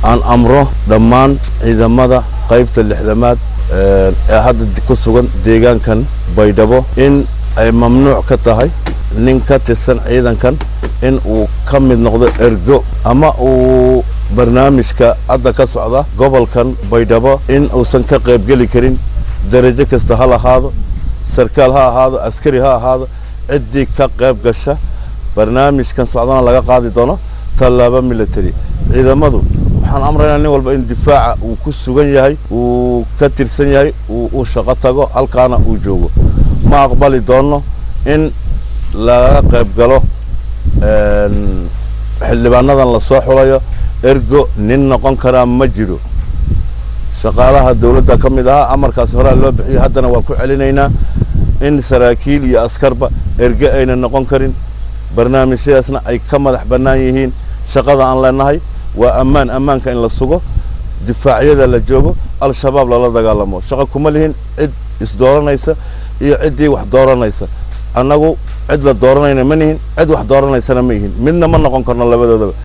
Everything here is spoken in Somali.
aan amro dhammaan ciidamada qaybta lixdamaad ee hadda ku sugan deegaankan baydhabo in ay mamnuuc ka tahay nin ka tirsan ciidankan in uu ka mid noqdo ergo ama uu barnaamijka hadda ka socda gobolkan baydhabo in uusan ka qaybgeli karin darajo kasta ha lahaado sarkaal ha ahaado askari ha ahaado ciddii ka qayb gasha barnaamijkan socdana laga qaadi doono tallaabo military ciidamadu waxaan amraynaa nin walba in difaaca uu ku sugan yahay uu ka tirsan yahay uu shaqo tago halkaana uu joogo ma aqbali doono in laga qayb galo xildhibaanadan lasoo xulayo ergo nin noqon karaa ma jiro shaqaalaha dawladda ka mid ahaa amarkaasi horaa loo bixiyay haddana waa ku celinaynaa in saraakiil iyo askarba erge ayna noqon karin barnaamijyadaasna ay ka madax bannaan yihiin shaqada aan leenahay waa ammaan ammaanka in la sugo difaacyada la joogo al-shabaab lala dagaalamo shaqo kuma lihin cid isdooranaysa iyo ciddii wax dooranaysa annagu cid la dooranayna ma nihin cid wax dooranaysana ma yihin midna ma noqon karno labadoodaba